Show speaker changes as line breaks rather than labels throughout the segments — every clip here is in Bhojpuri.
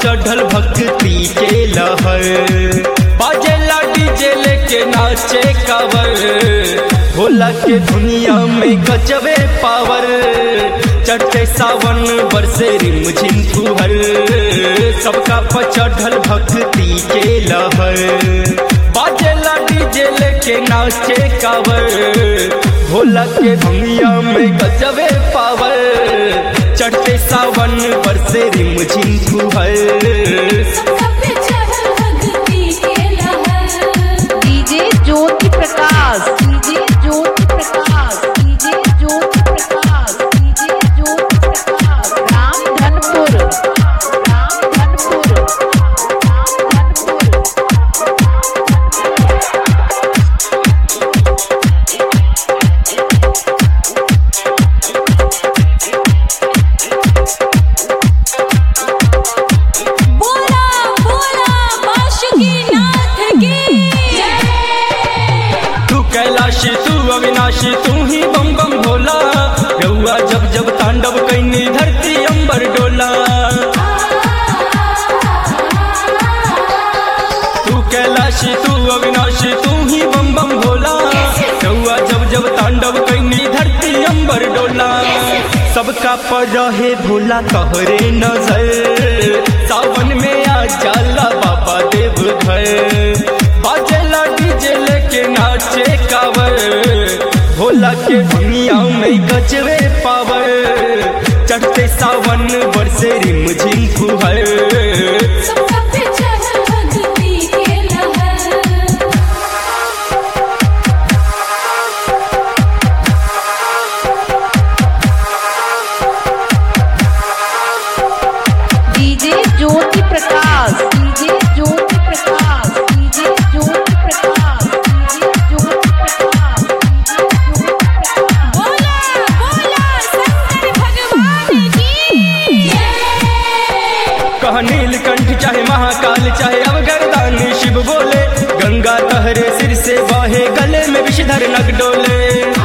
चढ़ल भक्ति के लहर बाजेला डीजे लेके नाचे कावर भोला के दुनिया में गजबे पावर चढ़ते सावन बरसे रिम झिम फुहर सबका पर चढ़ल भक्ति के लहर बाजेला डीजे लेके नाचे कावर भोला के दुनिया में गजबे पावर चढ़ते सावन बरसे रिम झिम फुहर
सब चढ़ल भक्ति के लहर
DJ Jyoti Prakash DJ Jyoti Prakash DJ Jyoti Prakash DJ Jyoti Prakash Ramdhanpur Ramdhanpur Ramdhanpur
बोला बोला बांसुरी नाथ की
तू कैलाशी तू अविनाशी तू ही बम बम भोला रउआ जब जब तांडव कैनी धरती अंबर डोला तू कैलाशी तू अविनाशी तू ही बम बम भोला रउआ जब जब तांडव कैनी धरती अंबर डोला सबका पर रहे भोला कहरे नजर सावन में आ जाला बाबा देव घर बाजेला डीजे लेके नाचे कावर भोला के दुनिया में गजबे पावर चढ़ते सावन बरसे रिम झिम फुहर
सब चढ़ल भक्ति के लहर
DJ Jyoti Prakash DJ Jyoti Prakash DJ Jyoti Prakash DJ Jyoti Prakash DJ Jyoti Prakash
बोला बोला शंकर भगवान की
कह नीलकंठ चाहे महाकाल चाहे अवगरदान शिव बोले गंगा तहरे सिर से बहे गले में विषधर नग डोले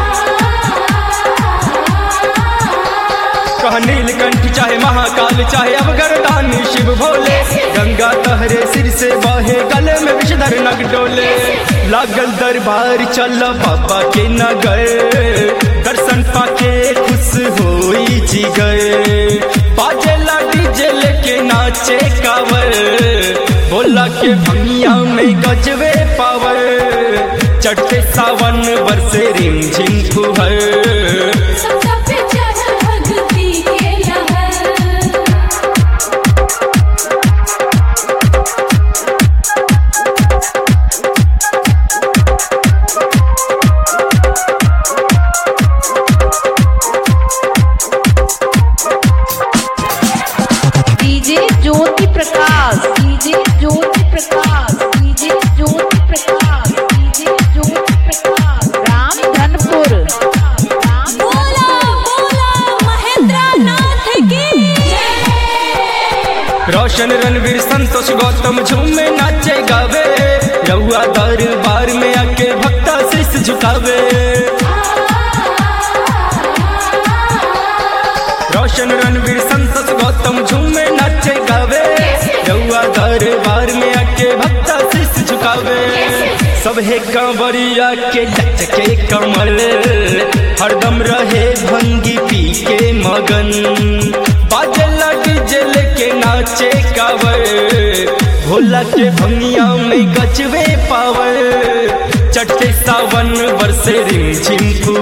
कह नीलकंठ चाहे महाकाल चाहे अवगरदान शिव भोले गंगा तहरे सिर से बहे गले में विषधर नग डोले लागल दरबार चल बाबा के नगर दर्शन पाके खुश होई जी गए बाजे डीजे लेके नाचे कावर भोला के भंगिया में गजबे पावर चढ़ते सावन बरसे रिम झिम फुहर
सब चढ़ल भक्ति के लहर
DJ Jyoti Prakash DJ Jyoti Prakash DJ Jyoti Prakash DJ Jyoti Prakash Ramdhanpur
बोला बोला महेंद्र नाथ की
रोशन रणवीर संतोष गौतम झूमे नाचे गावे रहुआ दरबार में आके भक्ता शीश झुकावे रोशन रणवीर संतोष गौतम झूमे नाचे गावे रहुआ दरबार में आके भक्ता शीश झुकावे सब है कांवरिया के लचके कमल हरदम रहे भंगी पी के मगन बाजला डीजे लेके नाचे कावर भोला के भंगिया में गजबे पावर चढ़ते सावन बरसे रिम झिम